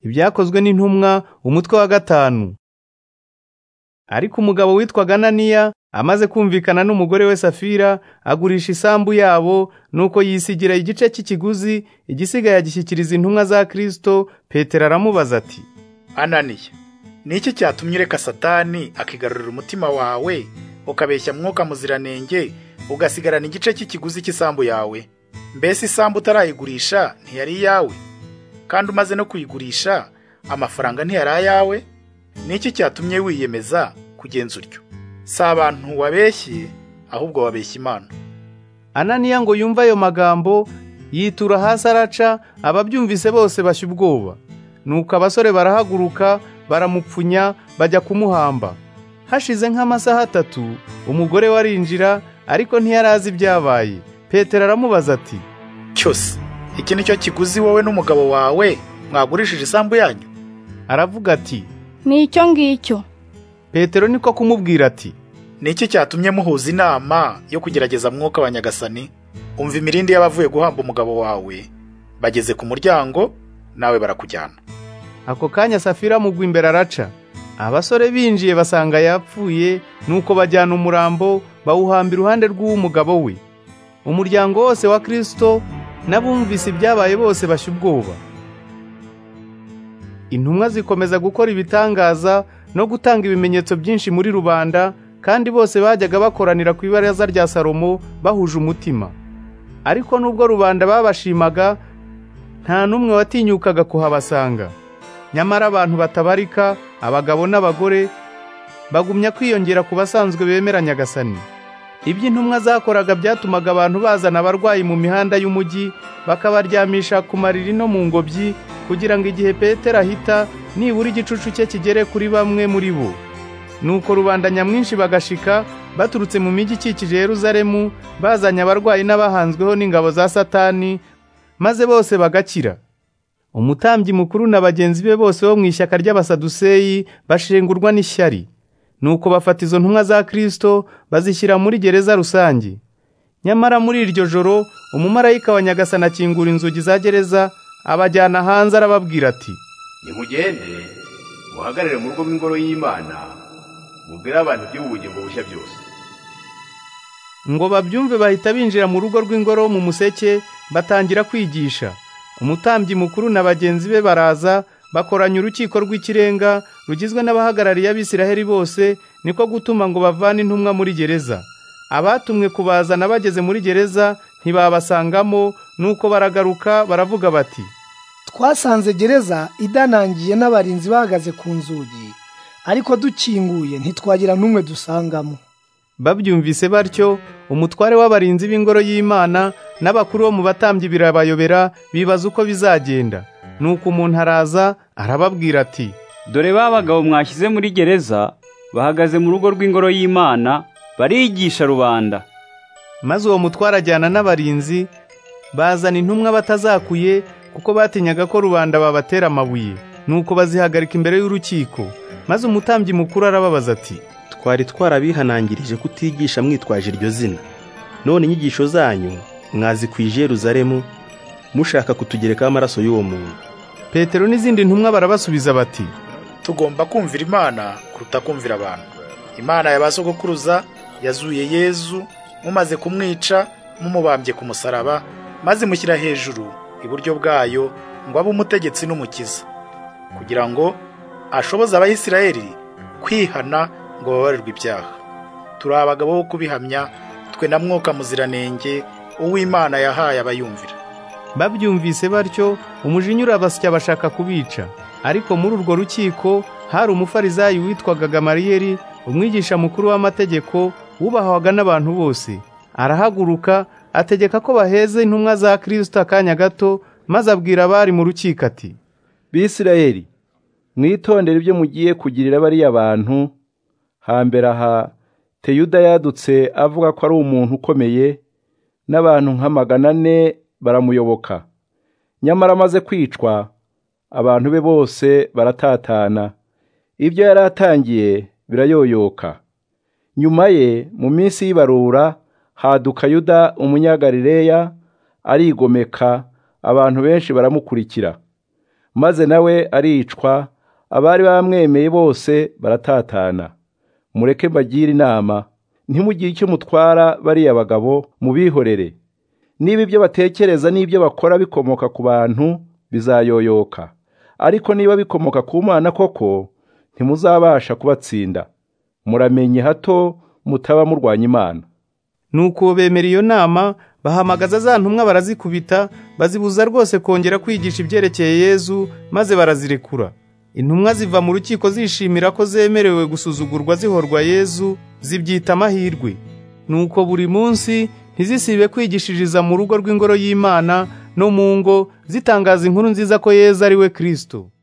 ibyakozwe n'intumwa umutwe wa gatanu ariko umugabo witwaga ananiya amaze kumvikana n'umugore we safira agurisha isambu yabo nuko yisigira igice cy'ikiguzi igisigaye agishyikiriza intumwa za kirisito petero aramubaza ati ananiya ni iki cyatumye ureka satani akigarurira umutima wawe ukabeshya mwuka muziranenge ugasigarana igice cy'ikiguzi cy'isambu yawe mbese isambu utarayigurisha ntiyari iyawe kandi umaze no kuyigurisha amafaranga ntiyari ayawe ni iki cyatumye wiyemeza kugenza utyo si abantu wabeshye ahubwo wabeshya imana ananiya ngo yumve ayo magambo yitura hasi araca ababyumvise bose bashya ubwoba nuko abasore barahaguruka baramupfunya bajya kumuhamba hashize nk'amasaha atatu umugore we arinjira ariko ntiyari azi ibyabaye petero aramubaza ati cyose iki ni cyo kiguzi wowe n'umugabo wawe mwagurishije isambu yanyu aravuga ati ni icyo ngicyo petero niko kumubwira ati ni iki cyatumye muhuza inama yo kugerageza mwuka wa nyagasani umva imirindi y'abavuye guhamba umugabo wawe bageze ku muryango nawe barakujyana ako kanya safira amugwa imbere araca abasore binjiye basanga yapfuye nuko bajyana umurambo bawuhamba iruhande rw'uw'umugabo we umuryango wose wa kirisito n'abumvise ibyabaye bose bashya ubwoba intumwa zikomeza gukora ibitangaza no gutanga ibimenyetso byinshi muri rubanda kandi bose bajyaga bakoranira ku ibaraza rya salomo bahuje umutima ariko nubwo rubanda babashimaga nta n'umwe watinyukaga kuhabasanga nyamara abantu batabarika abagabo n'abagore bagumya kwiyongera ku basanzwe bemera nyagasani ibyo intumwa zakoraga byatumaga abantu bazana abarwayi mu mihanda y'umujyi bakabaryamisha ku mariri no mu ngobyi kugira ngo igihe petero ahita nibura igicucu cye kigere kuri bamwe muri bo nuko rubanda nyamwinshi bagashika baturutse mu mijyi ikikije yeruzalemu bazanye abarwayi n'abahanzweho n'ingabo za satani maze bose bagakira umutambyi mukuru na bagenzi be bose bo mu ishyaka ry'abasaduseyi bashengurwa n'ishyari nuko bafata izo ntumwa za kirisito bazishyira muri gereza rusange nyamara muri iryo joro umumarayika wa nyagasana akingura inzugi za gereza abajyana hanze arababwira ati nimugende muhagarare mu rugo rw'ingoro y'imana mubwire abantu iby'ubugingo bushya byose ngo babyumve bahita binjira mu rugo rw'ingoro mu museke batangira kwigisha umutambyi mukuru na bagenzi be baraza bakoranya urukiko rw'ikirenga rugizwe n'abahagarariye abisiraheli bose niko gutuma ngo bavane intumwa muri gereza abatumwe kubazana bageze muri gereza ntibabasangamo nuko baragaruka baravuga bati twasanze gereza idanangiye n'abarinzi bahagaze ku nzugi ariko dukinguye ntitwagira n'umwe dusangamo babyumvise batyo umutware w'abarinzi b'ingoro y'imana n'abakuru bo mu batambyi birabayobera bibaza uko bizagenda nuko umuntu araza arababwira ati dore ba bagabo mwashyize muri gereza bahagaze mu rugo rw'ingoro y'imana barigisha rubanda maze uwo mutware ajyana n'abarinzi bazana intumwa batazakuye kuko batinyaga ko rubanda babatera amabuye nuko bazihagarika imbere y'urukiko maze umutambyi mukuru arababaza ati twari twarabihanangirije kutigisha mwitwaje iryo zina none inyigisho zanyu mwazikwije Yeruzalemu mushaka kutugerekaho amaraso y'uwo muntu petero n'izindi ntumwa barabasubiza bati tugomba kumvira imana kuruta kumvira abantu imana ya ba sogokuruza yazuye yezu mumaze kumwica mumubambye ku musaraba maze mushyira hejuru iburyo bwayo ngo abe umutegetsi n'umukiza kugira ngo ashoboze abayisirayeli kwihana ngo babarirwe ibyaha turi abagabo bo kubihamya twe na mwuka muziranenge uw'imana yahaye abayumvira babyumvise batyo umujinya urabasya bashaka kubica ariko muri urwo rukiko hari umufarizayi witwaga gamariyeri umwigisha mukuru w'amategeko wubahwaga n'abantu bose arahaguruka ategeka ko baheze intumwa za kirisita akanya gato maze abwira abari mu rukiko ati bisirayeli mwitondere ibyo mugiye kugirira bariya bantu hambere aha teyuda yadutse avuga ko ari umuntu ukomeye n'abantu nka magana ane baramuyoboka nyamara amaze kwicwa abantu be bose baratatana ibyo yari atangiye birayoyoka nyuma ye mu minsi y'ibarura haduka yuda umunyagarileya arigomeka abantu benshi baramukirikira maze nawe aricwa abari bamwemeye bose baratatana mureke mbagire inama ntimugire icyo mutwara bariya bagabo mubihorere niba ibyo batekereza n'ibyo bakora bikomoka ku bantu bizayoyoka ariko niba bikomoka ku mana koko ntimuzabasha kubatsinda muramenye hato mutaba murwanya imana nuko bemera iyo nama bahamagaza za ntumwa barazikubita bazibuza rwose kongera kwigisha ibyerekeye yezu maze barazirekura intumwa ziva mu rukiko zishimira ko zemerewe gusuzugurwa zihorwa yezu zibyita amahirwe nuko buri munsi ntizisibe kwigishiriza mu rugo rw'ingoro y'imana no mu ngo zitangaza inkuru nziza ko yezu ari we kirisito